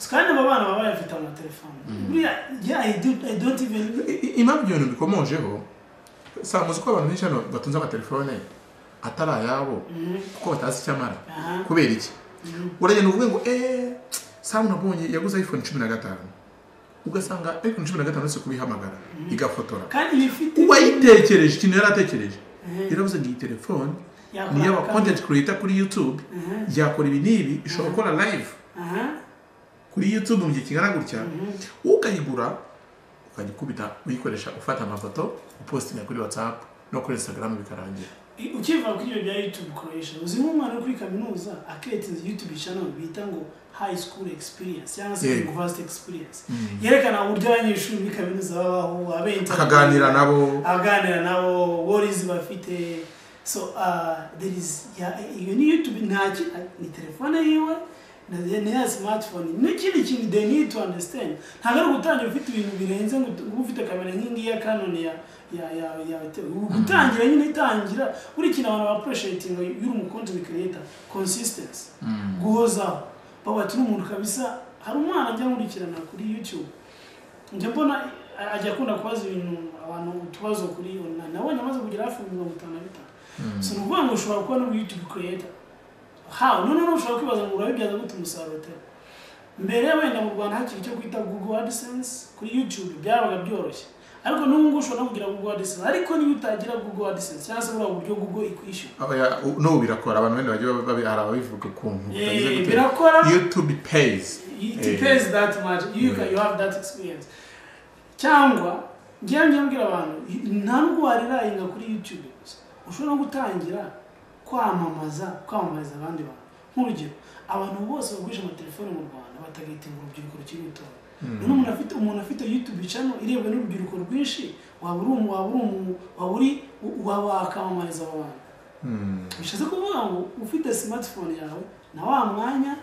kandi abo bana baba bayafite amatelefone buriya yeah, I do- I don't even impamvu ibintu bikomojeho saa muzi ko abantu benshi hano batunze amatelefone atari ayabo kuko batazi icyo amara Aha. kubera iki uragenda uvuge ngo eee samu nabonye yaguze iphone cumi na gatanu ugasanga iphone cumi na gatanu uretse kubihamagara igafotora kandi iba ifite uwayitekereje ikintu yari atekereje yaravuze ngo iyi telefone Yakora ni iy'aba kandi- content creator kuri youtube yakora ibi n'ibi ishobora gukora live aha kuri youtube mu gihe kingana gutya ukayigura ukajya ukubita uyikoresha ufata amafoto upostinga kuri whatsapp no kuri instagram bikarangira I- ukiva kuri ibyo bya youtube koresha uzi nk'umwana wo kuri kaminuza akeretinze youtube channel bita ngo high school experience cyangwa se Yego. university experience yerekana uburyo abanyeshuri muri kaminuza babaho abenta akaganira nabo aganira nabo worizi bafite so uh, there is ya- iyo ni youtube ntaki ni telefone yiwe na- ni ya smartphone n'ikindi kintu they need to understand ntabwo ari ugutangira ufite ibintu birenze ngo ut- uba ufite kamera nk'ingiyi ya canon ya ya ya ya te- gutangira nyine itangira buri kintu abantu bapureshetinga y'uri umukontoni creator consistency guhozaho baba turi umuntu kabisa hari umwana njya nkurikirana kuri youtube njya mbona a- ajya akunda kubaza ibintu abantu utubazo kuri online nabonye amaze kugera hafi mirongo itanu na bitanu so ni ukuvuga ngo ushobora kuba n'ubu youtube creator how noneho ushobora kwibaza ngo urabibyaza gute umusaruro utari mbere wenda mu rwanda hakiri icyo kwita google adsense kuri youtube byabaga byoroshye ariko n'ubu ngubu ushobora no kugira google adsense ariko niba utagira google adsense cyangwa se buriya buryo google ikwishyura Aba- u- n'ubu birakora abantu benshi bagiye babi- hari ababivuga ukuntu bitagize Eh, gute. birakora youtube pays it Eh. depends that much you can you have that experience cyangwa ngewe njya mbwira abantu nta nubwo warirayenga kuri youtube gusa ushobora no gutangira kwamamaza kwamamariza abandi bantu nk'urugero abantu bose bagurisha amatelefoni mu rwanda batagahita ngo urubyiruko rukiri rutoya none umuntu afite umuntu afite youtube channel irebwa n'urubyiruko rwinshi waba uri umu- waba uri umu- waba uri waba wakamamariza abo bantu bishatse kuvuga ngo ufite smartphone yawe na wa mwanya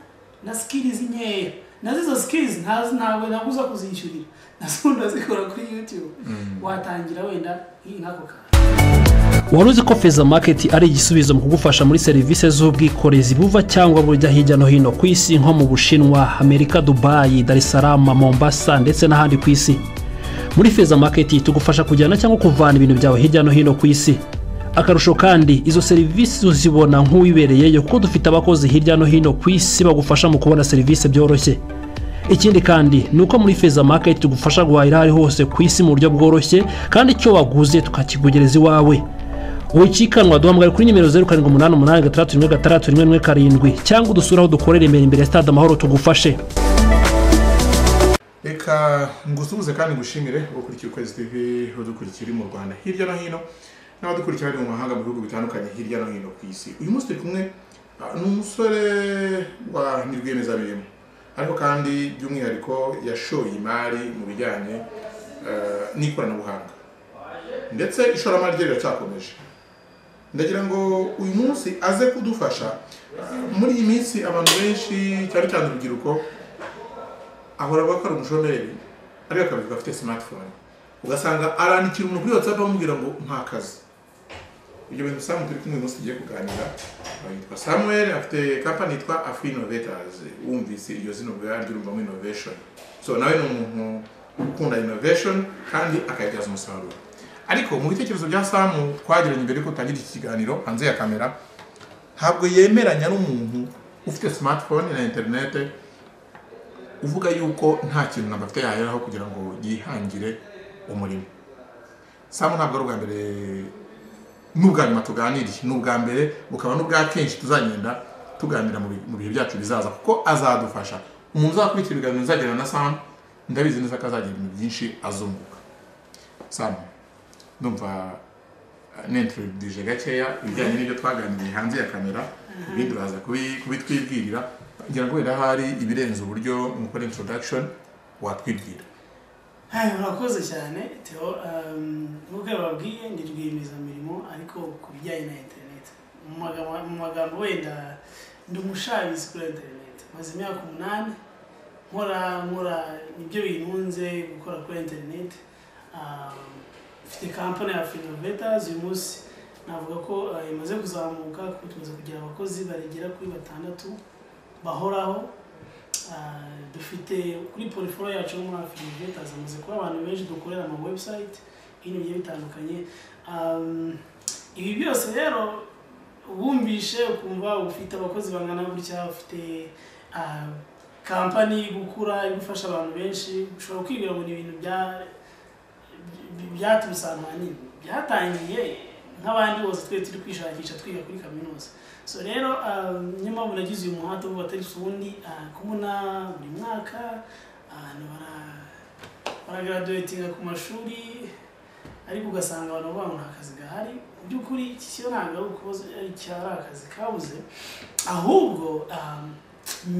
na skills nkeya na zizo skills ntazi ntabwo nabuza kuzishyurira nazo ndazikora kuri youtube watangira wenda iyi nk'ako kantu wari uzi ko feza maketi ari igisubizo mu kugufasha muri serivisi z'ubwikorezi buva cyangwa bujya hirya no hino ku isi nko mu bushinwa amerika dubayi dar es salaam mombasa ndetse n'ahandi ku isi muri feza maketi tugufasha kujyana cyangwa kuvana ibintu byawe hirya no hino ku isi akarusho kandi izo serivisi uzibona nk'uwibereyeyo kuko dufite abakozi hirya no hino ku isi bagufasha mu kubona serivisi byoroshye ikindi kandi ni uko muri feza maketi tugufasha guhahira aho ari hose ku isi mu buryo bworoshye kandi icyo waguze tukakikugereza iwawe wikikanwa duhamagara kuri nimero zeru karindwi umunani umunani gatandatu rimwe gatandatu rimwe rimwe karindwi cyangwa udusure aho dukorera imbere imbere ya stade amahoro tugufashe reka ngusuhuze kandi ngushimire ukurikiye ukwezi tv udukurikira uri mu rwanda hirya no hino n'abadukurikira bari mu mahanga mu bihugu bitandukanye hirya no hino ku isi uyu munsi turi kumwe ah, ni umusore wa ni rwiyemezamirimo ariko kandi by'umwihariko yashoye imari mu bijyanye eh, n'ikoranabuhanga ndetse ishoramari rye riracyakomeje ndagira ngo uyu munsi aze kudufasha ah, muri iyi minsi abantu benshi cyane cyane urubyiruko ahora avuga ko ari umushomeri ariko akabivuga afite smartphone ugasanga arandikira umuntu kuri whatsapp amubwira ngo nta kazi ibyo bintu samu turi kumwe uyu munsi tugiye kuganira Uh, yitwa samuel afite kampani yitwa afro innovators wumvise iryo zina ubwo yaryo urumva mo innovation so nawe ni umuntu ukunda innovation kandi akayibyaza umusaruro ariko mu bitekerezo bya samu twagiranye mbere yuko utangira iki kiganiro hanze ya kamera ntabwo yemeranya n'umuntu ufite smartphone na interinete uvuga yuko nta kintu ntabwo afite yaheraho kugira ngo yihangire umurimo samu ntabwo ari ubwa mbere n'ubwa nyuma tuganiriye ni ubwa mbere bukaba n'ubwa kenshi tuzagenda tuganira mu bi- mu bihe byacu bizaza kuko azadufasha umuntu uzakurikira ibiganiro nzagirana na samu ndabizi neza ko azagira ibintu byinshi azunguka samu ndumva eh, nintroduce gakeya ibijyanye n'ibyo twaganiriye hanze ya kamera ibindi uraza kubi- kubitwibwirira ngira ngo wenda hari ibirenze uburyo mukora introduction watwibwira Hai, murakoze cyane teo um, nk'uko bababwiye ndi rwiyemezamirimo ariko ku bijyanye na internet Mu magambo- mu magambo wenda ndi umushabizi kuri internet maze imyaka umunani nkora nkora nibyo bintunze gukora kuri internet Um, mfite kampani ya Finovetas uyu munsi navuga ko uh, imaze kuzamuka kuko tumaze kugira abakozi barigera kuri batandatu bahoraho ah, dufite kuri poriforo yacu no muri afurika ivetaza amaze kuba abantu benshi dukorera ama website ibintu bigiye bitandukanye Um, ibi byose rero wumvishe ukumva ufite abakozi bangana gutya ufite ah, kampani iri gukura iri gufasha abantu benshi ushobora kwibwira ngo ni ibintu bya byaturutse ahantu hanini byatangiye nk'abandi bose twe turi kwishakisha twiga kuri kaminuza so rero ah, niyo mpamvu nagize uyu muhate wo batari ubundi ah, kubona buri mwaka abantu bara- baragaraduwetinga ku mashuri ariko ugasanga abantu bavuga ngo nta kazi gahari mu by'ukuri iki cyo ntabwo ari ukuboza cyari akazi kabuze ahubwo ah,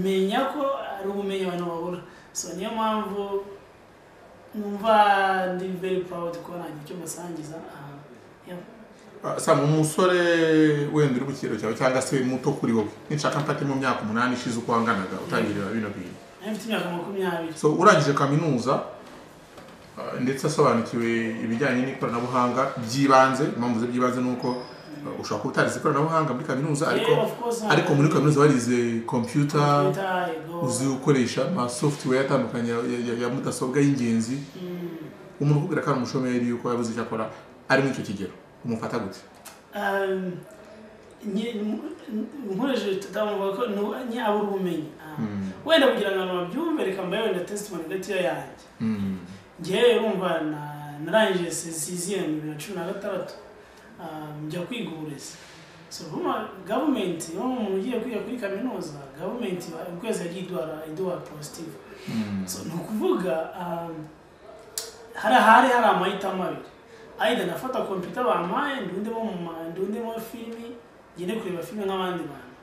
menya ko ari ubumenyi abantu babura so niyo mpamvu numva ndi very proud kuba nanjye icyo musangiza aha yeah. Ah, Sam umusore wenda uri mu kigero cyawe cyangwa se muto kuri wowe ninshaka mfate mu myaka umunani ishize uko wanganaga utangirira bino bintu Nari mfite imyaka makumyabiri so urangije kaminuza ah, ndetse asobanukiwe ibijyanye n'ikoranabuhanga byibanze impamvu ze byibanze ni uko ah, ushobora kuba utarize ikoranabuhanga muri kaminuza ariko Yeah, of course, ariko muri kaminuza warize computer Computer, ego. uzi gukoresha ama software atandukanye ya, ya, ya mudasobwa y'ingenzi Mm. umuntu ukubwira ko ari umushomeri yuko yabuze icyo akora ari muri icyo kigero umufata gute Um, nye- m- m- nkoresheje tutamuvuga ko nu- nye abura ubumenyi Ah. Mm. wenda kugira ngo abantu babyumve reka mbaye wenda testimony gatoya yanjye Mm. ngewe urumva na- narangije sisiyemu bibiri na cumi na gatandatu ah, njya kwiga uburezi so urumva gavumenti iyo umuntu ugiye kwiga kuri kaminuza gavumenti ukwezi yagiye iduha iduha positive Mm. so ni ukuvuga um, hari ahari hari amahitamo abiri aida nafata kompiyuta bampaye ndundemo mu ma- ndundemo filimi ngende kureba filime nk'abandi bantu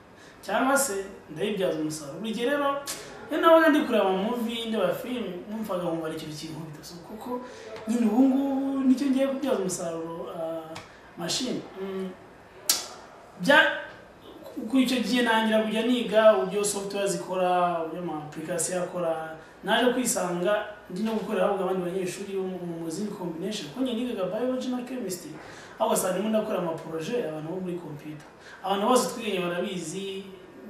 cyangwa se ndayibyaza umusaruro buri gihe rero iyo nabaga ndi kureba amamuvi ndeba filime numvaga nkumva ari ikintu kinkubita so kuko nyine ubu ngubu nicyo ngiye kubyaza umusaruro ah, mashini Mm, bya kuri icyo gihe nangira kujya niga uburyo software zikora uburyo amapulikasiyo akora naje kwisanga ndi no gukorera ahubwo abandi banyeshuri bo mu- mu zindi combination kuko njye nigaga biology na chemistry aho wasanga ndimo ndakora amaproje abantu bo muri computer abantu bose twiganye barabizi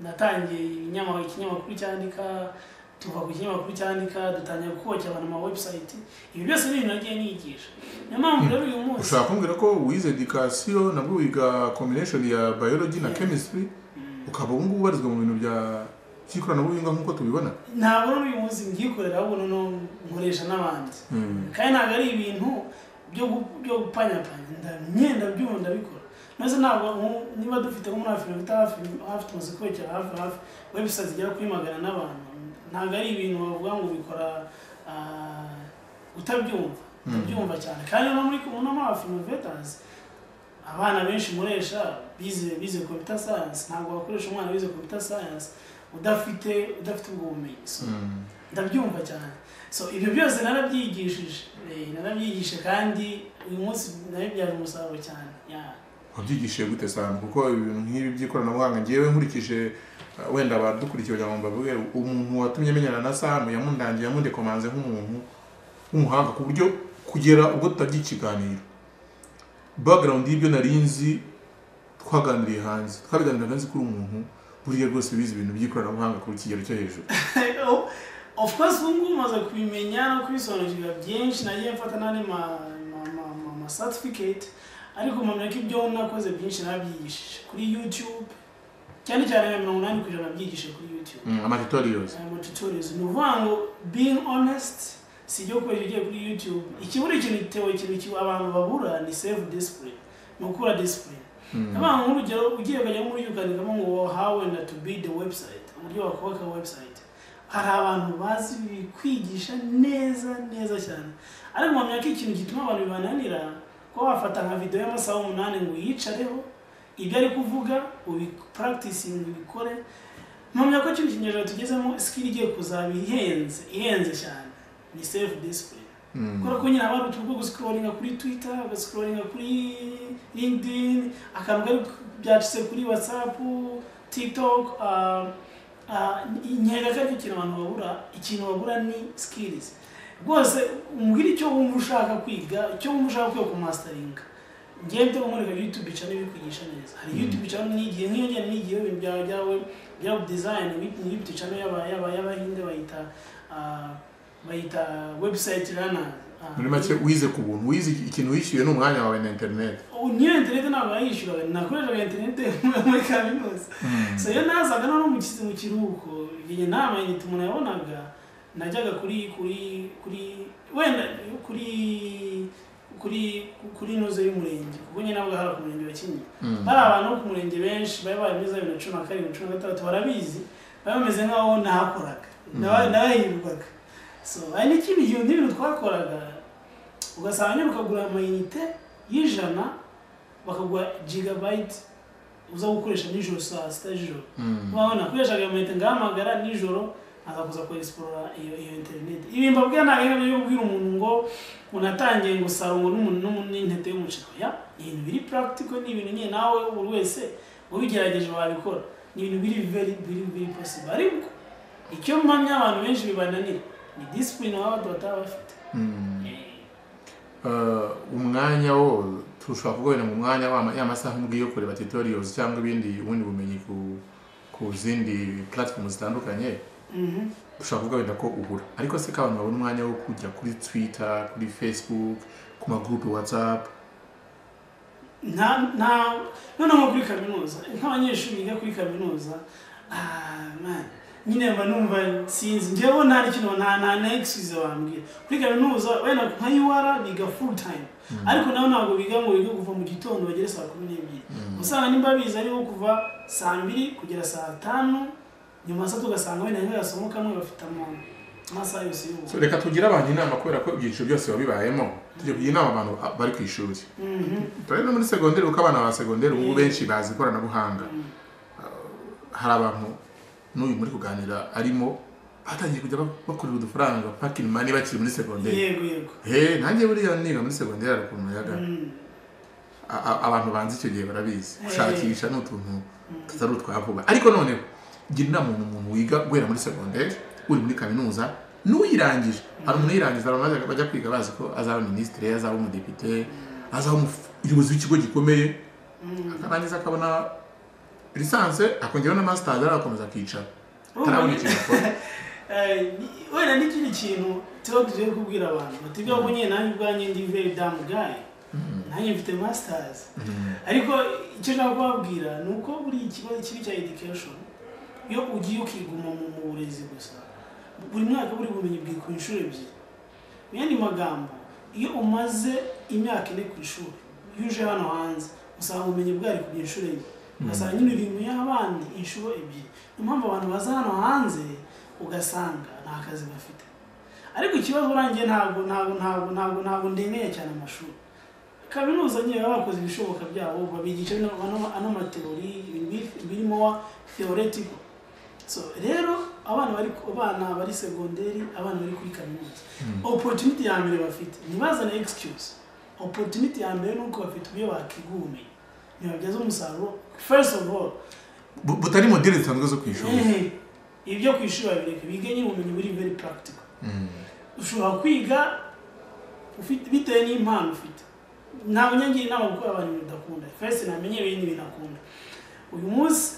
natangiye ibinyama- ikinyamakuru cyandika tuva ku kinyamakuru cyandika dutangira kubakira abantu ama website ibi byose ni ibintu nagiye nigisha niyo mpamvu rero uyu munsi ushobora kumbwira ko wize education nabwo wiga combination ya biology na Yeah. chemistry ukaba ubu ngubu ubarizwa mu bintu bya by'ikoranabuhanga nk'uko tubibona ntabwo n'uyu munsi mbyikorera ahubwo noneho nkoresha n'abandi Mm. kandi ntabwo ari ibintu byo gu- byo gupanyapanya nda- imyenda byuma ndabikora maze ntabwo nku- niba dufite nko muri afurika ufite hafi hafi tumaze kwegera hafi hafi website igera kuri magana n'abantu ntabwo ari ibintu bavuga ngo ubikora ah, utabyumva utabyumva cyane kandi no muri no muri afurika abana benshi muresha bize bize computer science ntabwo wakoresha umwana wize computer science udafite udafite ubwo bumenyi so Mm. ndabyumva cyane so ibyo byose narabyigishije Eh, narabyigishije kandi uyu munsi nabibyaje umusaruro cyane Yeah. wabyigishije gute sana kuko ibintu nk'ibi by'ikoranabuhanga ngewe nkurikije uh, wenda abadukurikiye kugira ngo mbavuge umuntu watumye amenyana na samu yamundangiye yamundekomanze nk'umuntu w'umuhanga ku buryo kugera ubwo tutabye ikiganiro background y'ibyo nari nzi twaganiriye hanze twabiganiraga nzi ko uri umuntu buriya rwose wize ibintu by'ikoranabuhanga ku kigero cyo hejuru Oh, of course ubu ngubu maze kubimenya no kubisobanukirwa byinshi nagiye mfata n'andi ma, ma, ma, ma, ma certificate ariko mpamya ko ibyo nakoze byinshi nabyigishije kuri youtube cyane cyane nka mirongo inani ku ijana nabyigishije kuri youtube Mm, amatutorials aya matutorials ni ukuvuga ngo being honest si ibyo gukoresha ugiye kuri youtube ikibura ikintu gitewe ikintu kiba abantu babura ni self discipline ni ukura discipline abana nk'urugero ugiye ukajya muri ukandikamo ngo how and to build a website uburyo wakubaka website hari abantu bazi bikwigisha neza neza cyane ariko mpamya ko ikintu gituma abantu bibananira kuba wafata nka video y'amasaha umunani ngo uyicareho ibyo ari kuvuga ubipuragitisinge ubikore mpamya ko kino kinyejana tugezemo skill igiye kuzaba ihenze ihenze cyane ni self discipline kubera ko nyine abantu turi gusikororinga kuri twitter ugasikororinga kuri linkedin akantu kari ku- byacitse kuri whatsapp tiktok ah, ah, nkeka ko aricyo kintu abantu babura ikintu babura ni skills rwose umbwira icyo wumva ushaka kwiga icyo wumva ushaka kwiga ku masitaringa ngende umurika youtube channel ibikwigisha neza hari youtube channel nigiye nk'iyo ngene nigiye ibintu byawe byawe graphic design ni yipti channel y'aba y'aba y'abahinde bayita ah, bayita website runner ah, muri make wize ku buntu wize iki- ikintu wishyuye ni umwanya wawe na interineti ubu niyo interineti ntabwo yayishyuraga nakoreshaga interineti muri kaminuza so iyo nazaga noneho mu kizi mu kiruhuko iyi nama yita umuntu yabonaga najyaga kuri kuri kuri wenda kuri kuri kuri inoze y'umurenge kuko nyine nabwo hari ku murenge wa kinyinya hari abantu bo ku murenge benshi bari bari muri za bibiri na cumi na karindwi cumi na gatandatu barabizi bari bameze nk'aho ntahakoraga Naba- nabahirwaga so hari n'ikindi gihe n'ibintu twakoraga ugasanga nyine ukagura amayinite y'ijana bakaguha gigabayiti uza gukoresha nijoro saa sita z'ijoro urabona nakoreshaga amayinite ngahamagara nijoro akakuza ku esiporora iyo iyo interineti ibimba bwe ntabwo ari byo kubwira umuntu ngo unatangiye ngo sarongo n'umuntu n'umuntu n'intete y'umuceri ya ni ibintu biri purakitiko ni ibintu nyine nawe buri wese ubigerageje wabikora ni ibintu biri veri biri biri posibo ariko icyo mpamya abantu benshi bibananira ni disipurine baba bataba bafite umwanya wo tushobora kugabanya mu mwanya wa ya masaha nkubwiye yo kureba tutorials cyangwa ibindi ubundi bumenyi ku ku zindi platform zitandukanye Mhm. ushobora kugabanya ko ubura ariko se ko abantu babona umwanya wo kujya kuri twitter kuri facebook ku magroup whatsapp nta nta noneho nko kuri kaminuza nk'abanyeshuri biga kuri kaminuza ah, man, nyine mba numva sinzi njyewe nta n'ikintu nta nta na excuse bambwira kuri kaminuza wenda nka yuwara biga full time ariko nabo ntabwo biga ngo biga kuva mu gitondo bagere saa kumi n'ebyiri usanga nimba bize ariho kuva saa mbiri kugera saa tanu nyuma saa tatu ugasanga wenda nk'agasomo kamwe bafite amano amasaha yose So, y'ubu reka tugire abantu inama kubera ko ibyiciro byose biba bibayemo tujya kugira inama abantu ah, bari ku ishuri turabona no muri segonderi kuko abana ba segonderi ubu benshi bazi ikoranabuhanga Ah, hari abantu n'uyu muri kuganira arimo batangiye kujya ba- bakorera udufaranga pakin mani bakiri muri segonderi yego yego he nanjye buriya niga muri segonderi hari ukuntu yaga Mm. A- a- abantu banzi icyo gihe barabizi Eh. gushakisha ni utuntu tutari utwa vuba ariko noneho gira inama umuntu umuntu wiga guhera muri segonderi uri muri kaminuza n'uyirangije hari umuntu uyirangiza abantu bajya- bajya kwiga bazi ko azaba minisitiri azaba umudepite azaba umuf- umuyobozi w'ikigo gikomeye akarangiza akabona lisanse akongeraho na masitazi arakomeza akicara Urumva atarabona ni- ikintu akora Eh, ni- wenda n'ikindi kintu tuba tugiye kubwira abantu batubwira ko nyine nanjye ubwanjye ndi very dumb guy nanjye mfite masters ariko icyo nshaka kubabwira ni uko buri ikibazo kibi cya education iyo ugiye ukiguma mu mu burezi gusa buri mwaka buri bumenyi bwiwe ku inshuro ebyiri mu yandi magambo iyo umaze imyaka ine ku ishuri iyo uje hano hanze usanga ubumenyi bwari ku inshuro enye ugasanga nyine uri mu y'abandi inshuro ebyiri niyo mpamvu abantu baza hano hanze ugasanga nta kazi bafite ariko ikibazo urangiye ntabwo ntabwo ntabwo ntabwo ntabwo ndemeye cyane amashuri kaminuza nyine baba bakoze ibishoboka byabo babigisha bino- ano- ano mateori birimo theoretical so rero abana bari abana bari segonderi abana bari kuri kaminuza opportunity ya mbere bafite ntibazane excuse opportunity ya mbere ni uko bafite uburyo bakwiga ubumenyi ntibabyaza umusaruro first of all Bu- butari modeli zisanzwe zo ku ishuri ehe, ibyo ku ishuri babireka bige nyine ubumenyi buri very practical ushobora kwiga ufite bitewe n'impano ufite ntabwo nyangira inama gukora abantu ibintu udakunda first namenye ibindi bintu akunda uyu munsi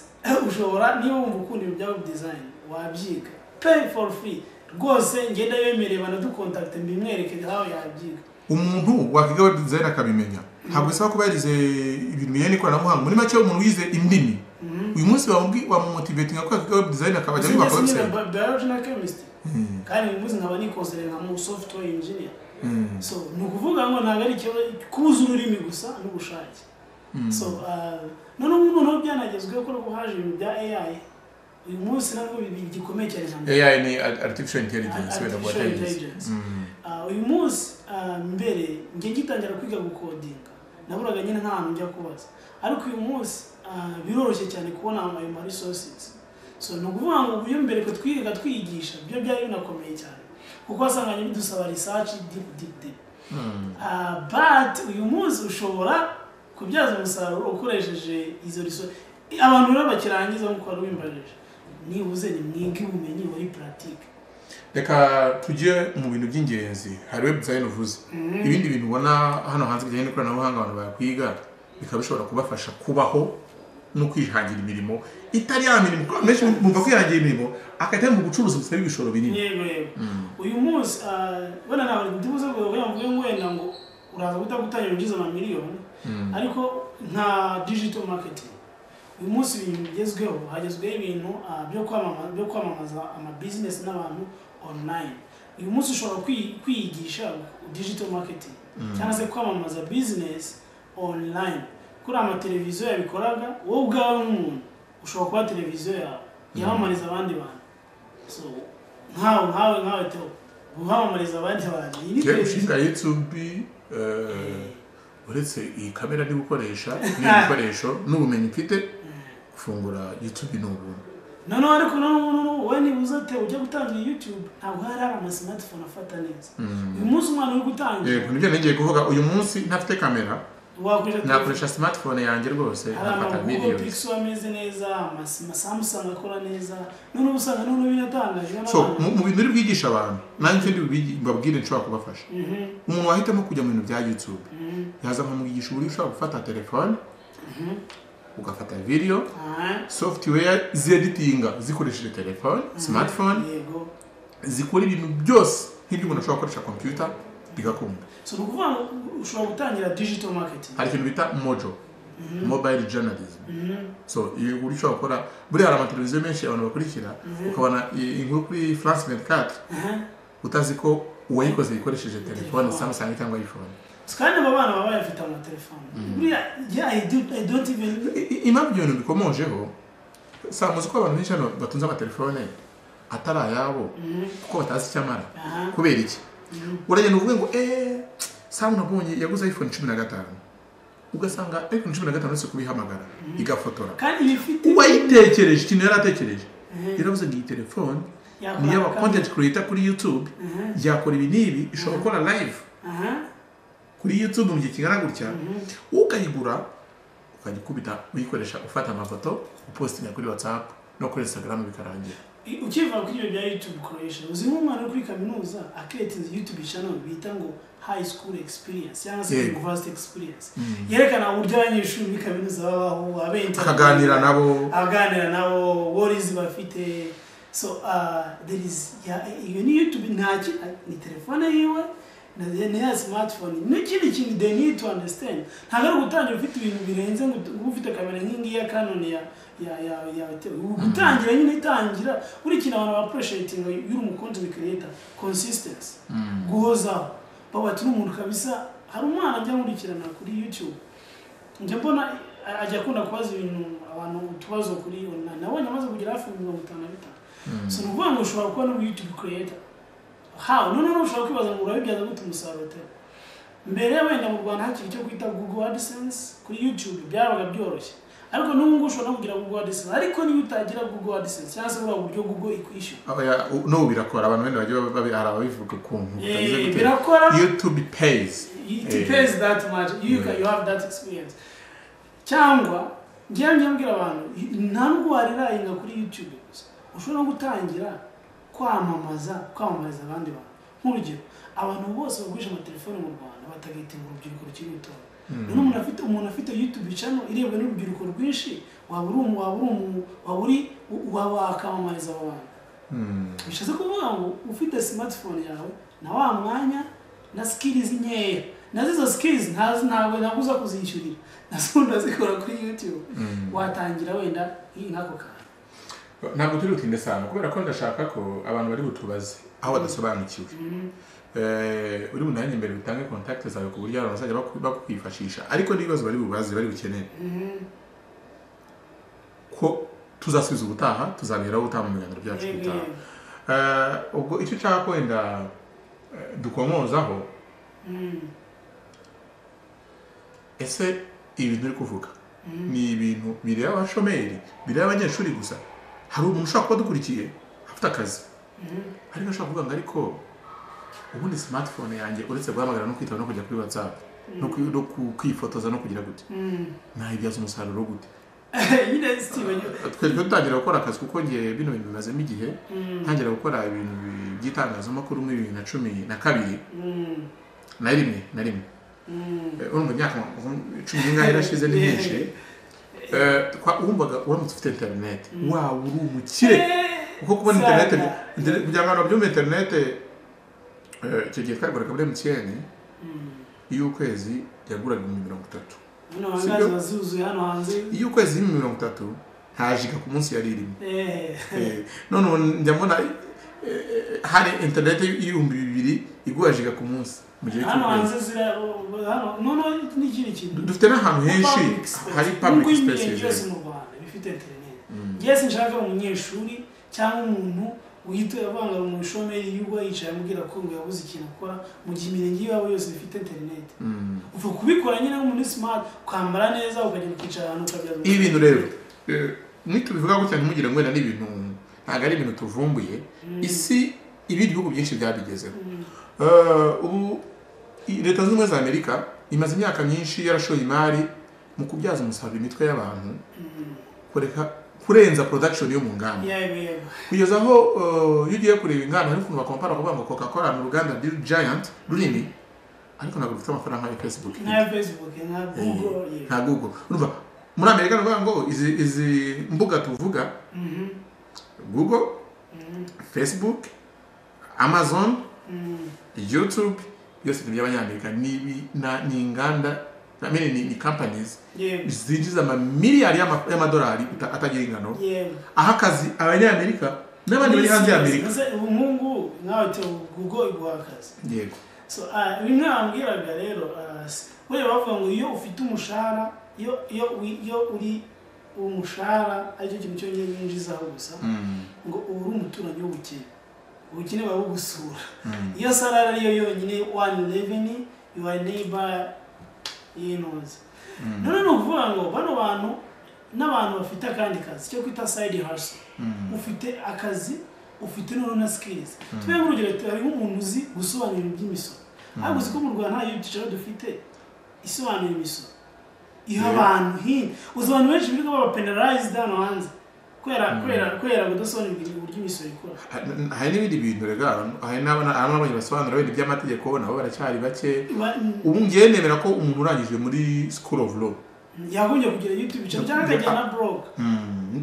ushobora niba wumva ukunda ibintu bya web design wabyiga pay for free rwose ngenda bemereye banadukontakite mbimwereke aho yabyiga umuntu wakwiga web design akabimenya ntabwo bisaba kuba yarize ibintu bijyanye n'ikoranabuhanga muri make umuntu wize indimi uyu munsi wamubwi- wamumotivatinga ko yakwiga web design akabajya Sinjye yubaka sinjye na website bi- biology na chemistry kandi uyu munsi nkaba nikonsere nka mu software engineer so ni ukuvuga ngo ntabwo ari ikibazo kuza ururimi gusa n'ubushake so ah, noneho ubu noneho byanagezweho ko n'ubu haje ibintu bya ai uyu munsi nabwo bi- gikomeye cyane cyane AI ni art- artificial intelligence wenda Artificial kuba atayizi intelligence. Ah, uyu munsi ah, mbere njye ngitangira kwiga gukodinga naburaga nyine nta hantu njya kubaza ariko uyu munsi ah, biroroshye cyane kubona ayo ma resources so ni ukuvuga ngo ubu iyo mbere ko twigaga twiyigisha byo byari binakomeye cyane kuko wasanganye bidusaba research deep deep deep Ah, but uyu munsi ushobora kubyaza umusaruro ukoresheje izo resources abantu rero bakirangiza nk'uko wari wimbajije nibuze ni mwige ubumenyi muri puratike reka tujye mu bintu by'ingenzi hari web design uvuze ibindi bintu ubona hano hanze bijyanye n'ikoranabuhanga abantu bakwiga bikaba bishobora kubafasha kubaho no kwihangira imirimo itari ya mirimo kuko benshi bumva kwihangira imirimo akajya mu bucuruzi busaba ibishoro binini yego yego uyu munsi ah, wenda ntabwo ndibuze ngo wenda ngo wenda ngo uraza guhita gutangira ugize amamiliyoni ariko nka digital marketing uyu munsi ibintu bigezweho hagezweho ibintu ah, byo kwamamaza byo kwamamaza amabizinesi n'abantu online uyu munsi ushobora kwi- kwiyigisha digital marketing cyangwa se kwamamaza bizinesi online kuri amateleviziyo yabikoraga wowe ubwawe nk'umuntu ushobora kuba televiziyo yawe yamamariza abandi bantu so nkawe nkawe nkawe to guhamamariza abandi bantu iyi ni njyewe televiziyo gushinga yutubi uretse iyi kamera ndi gukoresha n'ibikoresho n'ubumenyi mfite gufungura yutubi ni ubuntu noneho ariko noneho wowe niba uza te ujya gutangira youtube ntabwo hari hari amasimatifone afata neza uyu munsi umwana uri gutangira yego nibyo ngiye kuvuga uyu munsi ntafite kamera wakoresha telefone nakoresha smartphone yanjye rwose hari nkafata amaguru miliyoni pixel ameze neza amasi- amasamusanga akora neza noneho usanga noneho binatangaje so n'abantu mu mu bintu uri bwigisha abantu nanjye mfite bibi- mbabwire nshobora kubafasha Mhm, umuntu wahitamo kujya mu bintu bya youtube mhm, yaza nkamwigisha uburyo ushobora gufata telefone mhm. ugafata video Ah, software zeditinga zikoresheje telefone smartphone yego zikora ibintu byose nk'ibyo umuntu ashobora gukoresha computer bigakunda so ni ukuvuga ngo ushobora gutangira digital marketing hari ikintu bita mojo mobile journalism Mhm. so iyo uburyo ushobora gukora buriya hari amateleviziyo menshi abantu bakurikira ukabona i- inkuru kuri france 24 Aha. utazi ko uwayikoze yikoresheje telefone Telefone. samsung cyangwa iphone kandi aba bana baba bayafite amatelefone buriya yeah, I do- I don't even I- i- impamvu ibyo bintu bikomojeho saa muzi ko abantu benshi hano batunze amatelefone atari ayabo kuko batazi icyo amara Aha. kubera iki uragenda uvuge ngo eee samu nabonye yaguze iphone cumi na gatanu ugasanga iphone cumi na gatanu uretse kubihamagara igafotora kandi ibifite uwayitekereje ikintu yari atekereje yaravuze ngo iyi telefone ni iy'aba content creator kuri youtube yakora ibi n'ibi ishobora gukora live aha kuri youtube mu gihe kingana gutya ukayigura ukajya ukubita uyikoresha ufata amafoto upostinga kuri whatsapp no kuri instagram bikarangira I- ukiva kuri ibyo bya youtube creation uzi nk'umwana uri kuri kaminuza aketinze youtube channel bita ngo high school experience cyangwa se Yego. university experience yerekana uburyo abanyeshuri muri kaminuza babaho abenta akaganira nabo aganira nabo worizi bafite so uh, there is ya- iyo ni youtube ntaki ni telefone yiwe na ni ya smartphone n'ikindi kintu they need to understand ntabwo ari ugutangira ufite ibintu birenze ngo uba ufite kamera nk'ingiyi ya canon ya ya ya ya ubu gutangira nyine itangira buri kintu abantu baproshetinga y'uri mu content creator consistency guhozaho baba bati umuntu kabisa hari umwana ajya nkurikirana kuri youtube njya mbona a- ajya akunda kubaza ibintu abantu utubazo kuri online nabonye amaze kugera hafi mirongo itanu na bitanu so ni ukuvuga ngo ushobora kuba no youtube creator hawe noneho ushobora kwibaza ngo urabibyaza gute umusaruro te mbere wenda mu rwanda hakiri icyo kwita google adsense kuri youtube byabaga byoroshye ariko n'ubu ngubu ushobora no kugira google adsense ariko niyo utagira google adsense cyangwa se buriya buryo google ikwishyura Aba ya- u- n'ubu birakora abantu benda bagiye babi- hari ababivuga ukuntu Eh, bitavuze gute. birakora. youtube pays it Eh. depends that much you can you have that experience cyangwa ngewe njya mbwira abantu nta nubwo warirayenga kuri youtube gusa ushobora no gutangira kwamamaza kwamamariza abandi bantu nk'urugero abantu bose bagurisha amatelefone mu rwanda batagitinga urubyiruko rukiri rutoya noneho umuntu afite umuntu afite youtube channel irebwa n'urubyiruko rwinshi waba uri umu- waba uri umu- waba uri waba wakamamariza abo bantu bishatse kuvuga ngo ufite smartphone yawe na wa mwanya na skills nkeya nazo izo skills ntazi ntabwo ntabwo uza kuzishyurira nazo ndazikora kuri youtube watangira wenda iyi nk'ako kantu ntabwo turi butinde sana kubera ko ndashaka ko abantu bari butubaze aho badasobanukiwe Eh, uri bunange imbere utange contact zawe ku buryo abantu bazajya baku- bakwifashisha ariko n'ibibazo bari bubaze bari bukenere ko tuzasubiza ubutaha tuzabiheraho ubutaha mu biganiro byacu Yego, bitaha yego. Eh, ubwo icyo ushaka wenda eh, dukomozaho ese ibintu uri kuvuga ni ibintu bireba abashomeri bireba abanyeshuri gusa hari umuntu ushobora kuba adukurikiye afite akazi ariko ashobora kuvuga ngo ariko ubundi smartphone yanjye uretse guhamagara no kwitaba no kujya kuri whatsapp no kwi- no ku- kwifotoza no kugira gute nayibyaza umusaruro gute nyine steve nyine twebwe dutangira gukora akazi kuko ngiye bino bintu bimazemo igihe ntangira gukora ibintu bi- by'itangazamakuru muri bibiri na cumi na kabiri Mm, na rimwe na rimwe mm. Eh, urumva imyaka cumi n'ingahe irashize ni myinshi Eh, wumvaga uramutse ufite interineti waba uri umukire kuko kubona interineti interineti- kugira ngo abantu babyumve interineti eh, icyo gihe twaguraga muri emutiyeni iy'ukwezi yaguraga ibihumbi mirongo itatu Hano Sibyo? hangazi bazuzuye hano hanze iy'ukwezi y'ibihumbi mirongo itatu nta jiga ku munsi yari irimo Eh, Eh, none ubu njya mbona eh, hari interineti y'ibihumbi bibiri igura jiga ku munsi mu gihe hano cy'ukwezi hanze zira hano noneho n'ikindi kintu dufite n'ahantu henshi Public space. hari public Nubwo space imirenge yose mu rwanda bifite interineti ngewe sinshaka umunyeshuri cyangwa umuntu wihita avanga mu ishomeri y'uwo yicaye amubwira ko ngo yabuze ikintu akora mu gihe imirenge yabo yose ifite interineti Mm. uva kubikora nyine muri smart ukambara neza ukagenda ukicara ahantu ukabyaza ibi bintu rero ntitubivuga gutya ntimugire ngo wenda ni ibintu ntabwo ari ibintu tuvumbuye isi ibindi bihugu byinshi byabigezeho Eh, ubu i- leta zunze ubumwe za amerika imaze imyaka myinshi yarashoye imari mu kubyaza umusaruro imitwe y'abantu kureka kurenza production yo mu nganda yego yego kugeza aho eh, iyo ugiye kureba inganda hari ukuntu bakompara kuvuga ngo coca cola ni uruganda Bill giant runini ariko ntabwo rufite amafaranga nka facebook ifite. nka facebook nka google yego nta google urumva muri amerika ni ukuvuga ngo izi izi mbuga tuvuga Mhm, google mhm, facebook amazon mhm. youtube byose ni iby'abanyamerika ni ibi- na- ni inganda I mean, ni ni companies yego zinjiza amamiliyari y'ama- y'amadolari ata- atagira ingano yego aho akazi abanyamerika n'abandi bari hanze y'amerika Ese ubu nk'ubu nkawe te google iguha akazi yego so ah, bimwe bambwiraga rero ah, s- buriya bavuga ngo iyo ufite umushahara iyo iyo wi- iyo uri umushahara aricyo kintu cyonyine winjizaho gusa Mm, ngo uba uri umuturanyi w'ubukene ubukene buba bugusura mm. iyo salari ariyo yonyine one revenue your neighbor yinoze none ni ukuvuga ngo bano bantu n'abantu bafite akandi kazi cyo kwita side hustle ufite akazi ufite noneho na skills tuve nk'urugero hari nk'umuntu uzi gusobanura ibintu by'imisoro ariko uzi ko mu rwanda nta byicaro dufite isobanura imisoro iha Yeah. abantu hino uzi abantu benshi birirwa baba penalized hano hanze kubera kubera kubera kudasobanurirwa uburyo imisoro ikora Ha- hari n'ibindi bintu rega hari n'abana- hari n'abandi basobanura ibintu by'amategeko nabo baracyari bake Ba- ubu ngiye nemera ko umuntu urangije muri school of law yagombye kugira youtube channel cyangwa akajya na blog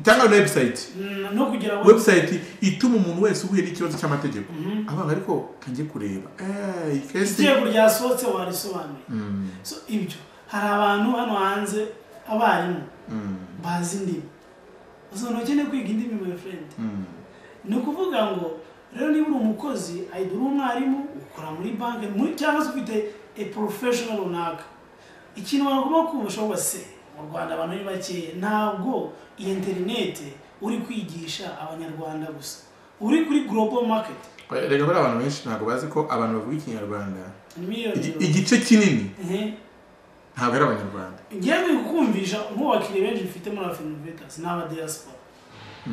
cyangwa na website Mm, no kugira ngo website ituma umuntu wese uhuye n'ikibazo cy'amategeko avuga ariko kange kureba Eh, iyi kesi itegeko ryasohotse warisobanuye Mm, so ibyo hari abantu hano hanze abarimu mm, bazi indimi uzabona ukeneye kwiga indimi my friend mm. ni ukuvuga ngo rero niba uri umukozi ayida uri umwarimu ukora muri banki muri- cyangwa se ufite a professional runaka ikintu wagomba kumva wa se mu rwanda abantu ni bakeya ntabwo iyi interinete uri kwigisha abanyarwanda gusa uri kuri global market rega bariya abantu benshi ntabwo bazi ko abantu bavuga ikinyarwanda ni miliyoni igi- igice kinini Ehe. ntabwo ari abanyarwanda ngewe kukumvisha nk'ubakiriya benshi mfite muri Afro Innovators ni aba diaspora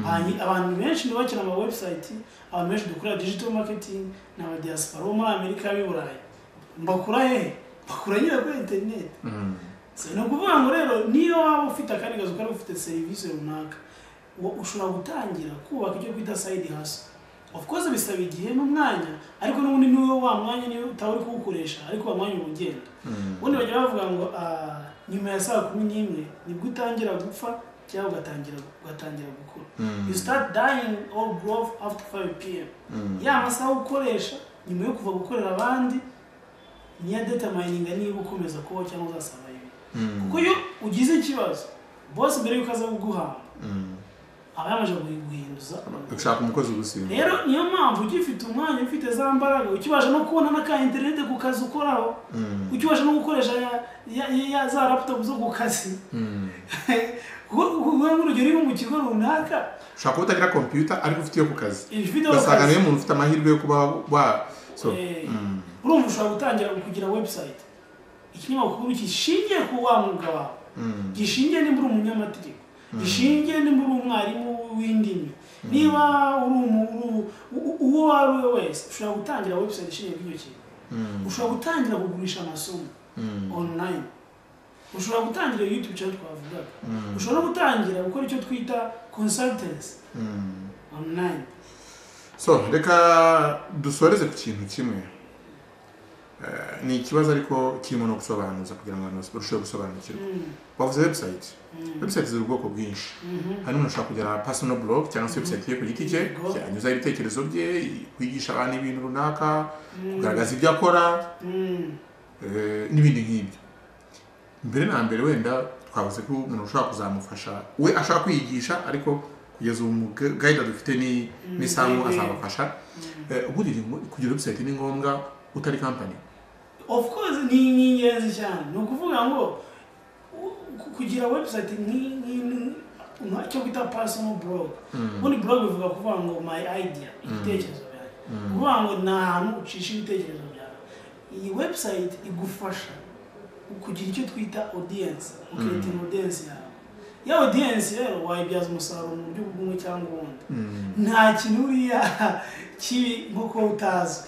Banyi- abantu benshi nibo bakina ama website abantu benshi dukora digital marketing ni aba diaspora bo muri Amerika b'i Burayi mbakura hehe mbakura nyine kuri internet Mm, so, ni ukuvuga ngo rero niyo waba ufite akandi kazi ukaba ufite serivisi runaka wo- ushobora gutangira kubaka icyo twita side hustle of course bisaba igihe n'umwanya ariko n'ubundi niwe wa mwanya niwe utaba uri kuwukoresha ariko wa mwanya uba ugenda mm. ubundi bajya bavuga ngo ah, nyuma ya saa kumi n'imwe nibwo utangira gupfa cyangwa ugatangira ugatangira gukura you start dying all growth after 5 pm ya masaha ukoresha nyuma yo kuva gukorera abandi niya detamayininga niba ukomeza kubaho cyangwa uzasaba ibi Mm, kuko iyo ugize ikibazo bosi mbere yuko aza kuguhamba mm. aba yamaze guhinduza gushaka umukozi ubuzima rero niyo mpamvu ugifite umwanya ufite za mbaraga ukibasha no kubona n'aka interinete ku kazi ukoraho ukibasha no gukoresha ya, ya, ya, ya za laptop zo ku kazi wowe nk'urugero uri mu kigo runaka ushaka kuba utagira kompiyuta ariko ufite iyo ku kazi ifite aho ugasanga kazi niyo umuntu ufite amahirwe yo kuba wa so Eh, mm, urumva ushobora gutangira kugira website ikinyamakuru gishingiye ku wa mwuga wawe mm, gishingiye nimba uri umunyamategeko gishingiye nimba uri umwarimu w'indimi niba uri umu- uri- u- uwo wari we wese ushobora gutangira website ishingiye kuri icyo kintu mm, ushobora gutangira kugurisha amasomo mm, online ushobora gutangira youtube cyangwa twavugaga ushobora no gutangira gukora icyo twita consultants mm. online so reka dusoreze ku kintu kimwe Eh, ni ikibazo ariko kirimo no gusobanuza kugira ngo abantu barusheho gusobanukirwa Mm, bavuze webusayiti mm, webusayiti ziri ubwoko bwinshi mhm. hano umuntu ashobora kugira personal blog cyangwa se website ye ku giti cye Yego. anyuzaho ibitekerezo bye kwigisha abantu ibintu runaka Mm. kugaragaza ibyo akora Mm, eh, n'ibindi nk'ibyo mbere na mbere wenda twavuze ko umuntu ushobora kuzamufasha we ashaka kwiyigisha ariko kugeza ubu mugayida dufite ni- n'isambu Mm. azamufasha Eh, ubundi ni ngo- kugira website ni ngombwa utari kampani of course ni ni ingenzi cyane ni ukuvuga ngo u- ku- kugira website nki- nki- nki- nka- icyo bita personal blog ubundi blog bivuga kuvuga ngo my idea ibitekerezo byawe kuvuga ngo ni ahantu ucisha ibitekerezo byawe iyi website igufasha kugira icyo twita audience ukirinda audience yawe ya audience rero wayibyaza umusaruro mu buryo bw'umwe cyangwa ubundi nta kintu uriya kibi nko kuba utazwi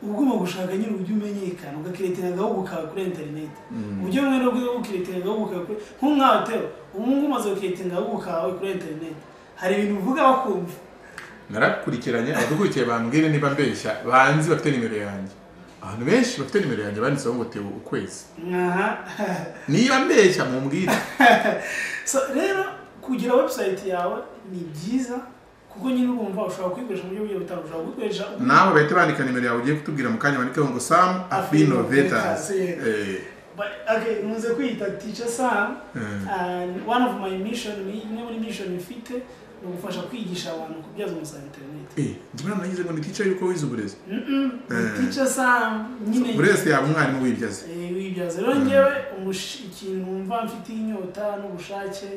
uba ugomba gushaka nyine uburyo umenyekana ugakiretera agahugu kawe kuri interineti uburyo bumwe no bwo ukiretera agahubu kawe kuri nk'ubu nkawe tero ubu ngubu umaze gukiretera agahugu kawe kuri interineti hari ibintu uvuga bakumva narakurikiranye abadukurikiye bambwire niba mbeshya banzi bafite nimero yanjye abantu benshi bafite nimero yanjye banditseho ngo teo ukwezi aha niba mbeshya mumbwire so rero kugira website yawe ni byiza kuko nyine urumva ushobora kuyikoresha mu buryo bugiye butandukanye ushobora kuyikoresha nawe bahita bandika nimero yawe ugiye kutubwira mu kanya bandikeho ngo sam afinovetas But, okay nkunze kwiyita teacher sam and one of my mission ni- imwe muri mission mfite ni ugufasha kwigisha abantu kubyaza umusaruro internet njyewe nagize ngo ni tica yuko wize uburezi Mm-mm, ni Eh. teacher sam nyine buri wese yaba umwarimu wibyaze Eh, wibyaza rero ngewe umush- ikintu wumva mfiteho inyota n'ubushake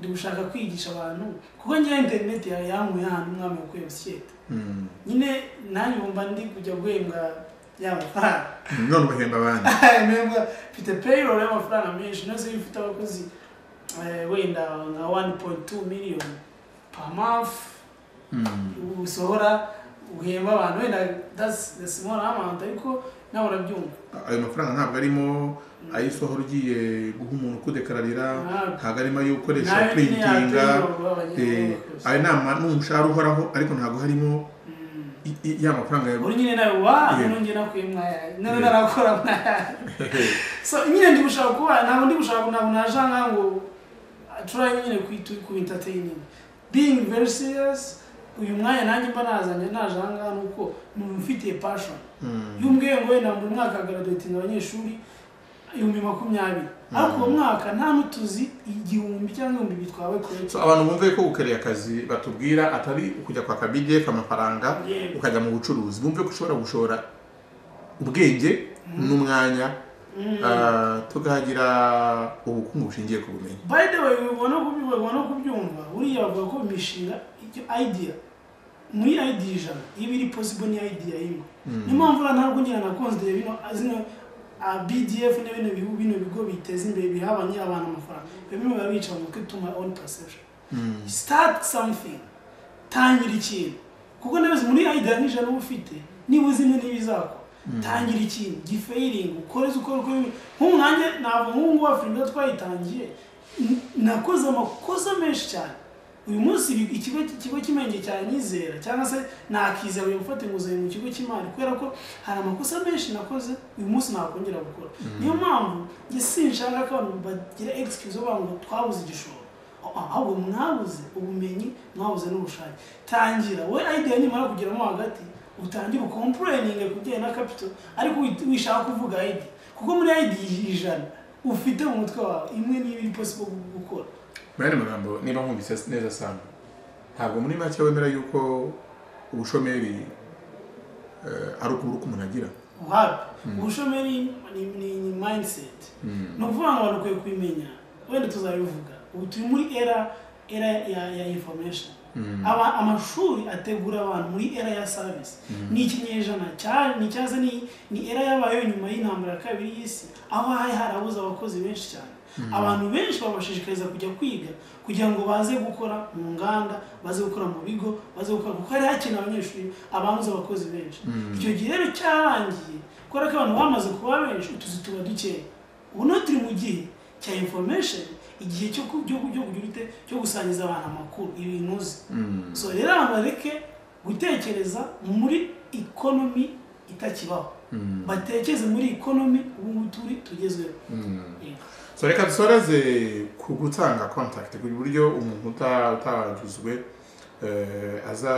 ndi gushaka kwigisha abantu kuko ngewe interineti yawe yankuye ahantu umwami wa kwebusiyete Mm. nyine nanjye wumva ndi kujya guhembwa ya mafaranga none ubahemba abandi mpembwa mfite payroll y'amafaranga menshi nose iyo ufite abakozi eh, wenda nka 1.2 million per month Mm. usohora uhemba abantu wenda that's the small amount ariko nawe urabyumva ayo mafaranga ntabwo arimo ayo usohora ugiye guha umuntu kudekararira Ntabwo. ntabwo arimo ayo Nayo ukoresha nyine printinga yaterwa guha abanyamakuru. Eh, ayo nama ni umushahara uhoraho ariko ntabwo harimo Mm. i- i- ya mafaranga ya uri nyine nawe wa Yeah. nongeye nakuye mwaya none Yeah. narakora mwaya so nyine ndi gushaka kuba ntabwo ndi gushaka ntabwo naja nka ngo turaye nyine kwitu ku entertaining being very serious uyu mwanya nanjye mba nazanye naje aha ngaha ni uko numva mfitiye passion Mm. iyo umbwiye ngo wenda mu mwaka graduating abanyeshuri ibihumbi makumyabiri ariko uwo mwaka nta n'utuzi igihumbi cyangwa ibihumbi bitwawe kure So, abantu bumve ko gukorera akazi batubwira atari ukujya kwaka bidef amafaranga Yego. ukajya mu bucuruzi bumve ko ushobora gushora ubwenge n'umwanya ah, tukahagira ubukungu bushingiye ku bumenyi by the way ubona kubyumva ubona kubyumva buriya bavuga ko imishinga icyo idea muri idea ijana iba iri possible ni idea imwe niyo mpamvu rero ntabwo ngira na konsidere bino zino a bdf na bino bihugu bino bigo biteza imbere biha abanya- abantu amafaranga bimwe biba bica mu mutwe tuma own perception Mm. start something tangira ikintu kuko nabizi muri idea n'ijana uba ufite niba uzi imwe n'ibizakora tangira ikintu gifeyiringi ukoreze ukore ukore nk'ubu nanjye ntabwo nk'ubu ngubu afurika twayitangiye n- nakoze amakosa menshi cyane uyu munsi ibi- ikigo ikigo cy'imenge cyanyizera cyangwa se nakizera uyu gufata inguzanyo mu kigo cy'imari kubera ko hari amakosa menshi nakoze uyu munsi nakongera gukora niyo mpamvu njye sinshaka ko abantu bagira excuse bavuga ngo twabuze igishoro ahubwo mwabuze ubumenyi mwabuze n'ubushake tangira we idea nimara kugeramo hagati utangire ukompureninge ku bijyanye na kapito ariko wi- wishaka kuvuga id kuko muri id ijana ufite mu mutwe wawe imwe niba iri possible gu- gukora muri aya magambo niba nkumvise neza sana ntabwo muri make wemera yuko ubushomeri eh, ari ukubura uko umuntu agira uhabwe ubushomeri ni, ni, ni mindset ni ukuvuga ngo abantu ukwiye kubimenya wenda tuzabivuga ubu turi muri era era ya, ya information Aba- amashuri ategura abantu muri era ya service ni ikinyejana cya- ni cyaza ni, ni era yabayeho nyuma y'intambara ya kabiri y'isi aho hari harabuze abakozi benshi cyane abantu benshi babashishikariza kujya kwiga kugira ngo baze gukora mu nganda baze gukora mu bigo baze gukora kuko hari hakenewe abanyeshuri ababuze abakozi benshi icyo gihe rero cyarangiye kubera ko abantu bamaze kuba benshi utuzi tuba dukeya ubu noneho turi mu gihe cya information igihe cyo ku- cyo ku- cyo kugira ute cyo gusangiza abantu amakuru ibintu uzi so rero abantu bareke gutekereza muri economy itakibaho batekeze muri ikonomi ubu ngubu turi tugezweho Yego. so reka dusoreze ku gutanga contact ku buryo umuntu uta- utaguzwe eh, aza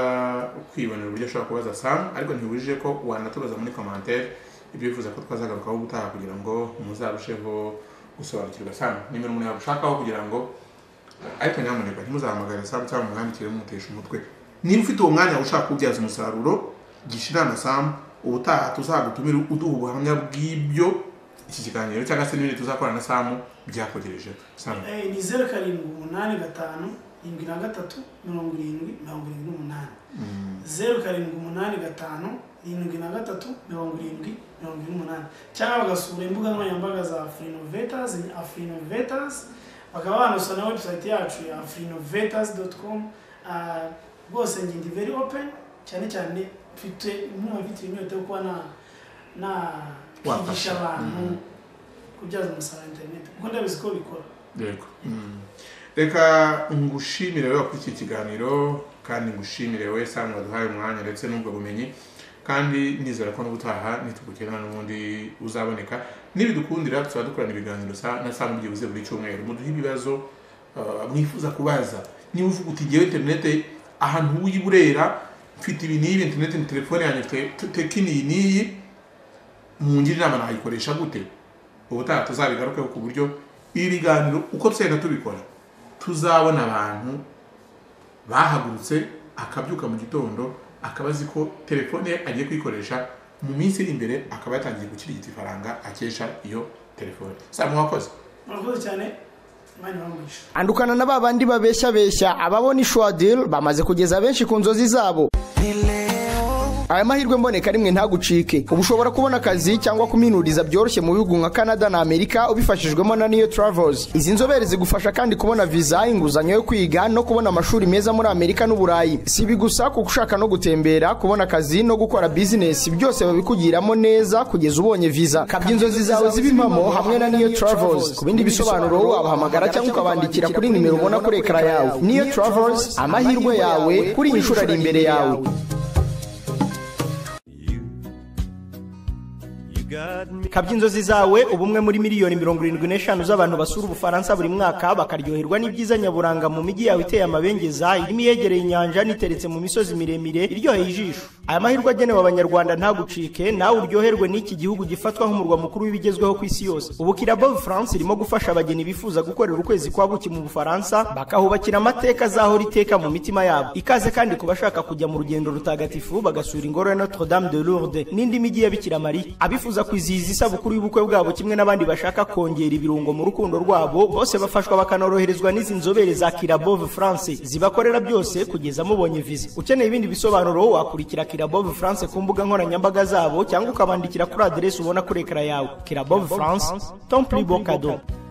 kwibonera uburyo ashobora kubaza samu ariko ntibujije ko wanatubaza muri commentaire ibyo wifuza ko twazagarukaho gutaha kugira ngo muzarusheho gusobanukirwa samu nimero umuntu yabushakaho kugira ngo ariko nyamuneka ntimuzahamagare samu cyangwa mumwandikire mumutesha umutwe niba ufite uwo mwanya ushaka kuwubyaza umusaruro gisha inama samu ubutaha tuzagutumire uduha ubuhamya bw'ibyo iki kiganiro cyangwa se n'ibindi tuzakorana na samu byakogereje samu Eh, ni zeru karindwi umunani gatanu irindwi na gatatu mirongo irindwi mirongo irindwi n'umunani zeru karindwi umunani gatanu irindwi na gatatu mirongo irindwi mirongo irindwi n'umunani cyangwa bagasura imbuga nkoranyambaga za afurinovetasi ni afurinovetasi bakaba banasura na webusayiti yacu ya afurinovetasi doti komu rwose ngindi veri openi cyane cyane mfite nk'umuntu ufite inyota yo kuba na na Wafasha. kwigisha abantu Mm. kubyaza umusaruro interineti kuko ndabizi ko bikora yego reka ngushimire wowe kuri iki kiganiro kandi ngushimire wowe samu waduhaye umwanya ndetse n'ubwo bumenyi kandi nizera ko n'ubutaha nitugukenera n'ubundi uzaboneka n'ibidukundira tuzaba dukorana ibiganiro sa- na samu byibuze buri cyumweru muduhe ibibazo uh, mwifuza kubaza niba uvuga uti ngewe interinete ahantu w'iburera mfite ibi n'ibi interinete ni telefone yanjye mfite te- tekini iyi n'iyi mungire inama nayikoresha gute ubutaha tuzabigarukeho ku buryo ibi biganiro uko tugenda tubikora tuzabona abantu bahagurutse akabyuka mu gitondo akaba azi ko telefone ye agiye kuyikoresha mu minsi iri imbere akaba yatangiye gukirigita ifaranga akesha iyo telefone samu wakoze murakoze cyane imana ibamugisha andukana na babandi babeshyabeshya ababona ishwadil bamaze kugeza benshi ku nzozi zabo aya mahirwe mboneka rimwe ntagucike uba ushobora kubona akazi cyangwa kuminuriza byoroshye mu bihugu nka canada na amerika ubifashijwemo na niyo travels izi nzobere zigufasha kandi kubona viza inguzanyo yo kwiga no kubona amashuri meza muri amerika n'uburayi si ibi gusa kuko ushaka no gutembera kubona akazi no gukora bizinesi byose babikugiramo neza kugeza ubonye viza kabya inzozi zawe zibe impamo hamwe na niyo travels ku bindi bisobanuro wabahamagara cyangwa ukabandikira kuri nimero ubona kuri ekara yawe niyo travels amahirwe yawe kuri iyi nshuro ari imbere yawe kabya inzozi zawe uba umwe muri miliyoni mirongo irindwi n'eshanu z'abantu basura ubufaransa buri mwaka bakaryoherwa n'ibyiza nyaburanga mu mijyi yawe iteye amabengeza irimo iyegereye inyanja n'iteretse mu misozi miremire iryoheye ijisho aya mahirwe agenewe abanyarwanda ntagucike nawe uryoherwe n'iki gihugu gifatwa nk'umurwa mukuru w'ibigezweho ku isi yose ubu kirabo france irimo gufasha abageni bifuza gukorera ukwezi kwa buki mu bufaransa bakahubakira amateka azahora iteka mu mitima yabo ikaze kandi ku bashaka kujya mu rugendo rutagatifu bagasura ingoro ya notre dame de lourdes n'indi mijyi ya bikira mariya abifuza kwizihiza isabukuru y'ubukwe bwabo kimwe n'abandi bashaka kongera ibirungo mu rukundo rwabo bose bafashwa bakanoroherezwa n'izi nzobere za kirabove france zibakorera byose kugeza mubonye viza ukeneye ibindi bisobanuro wakurikira kirabove france ku mbuga nkoranyambaga zabo cyangwa ukabandikira kuri aderesi ubona kuri ekara yawe kirabove france ton plus beau cadeau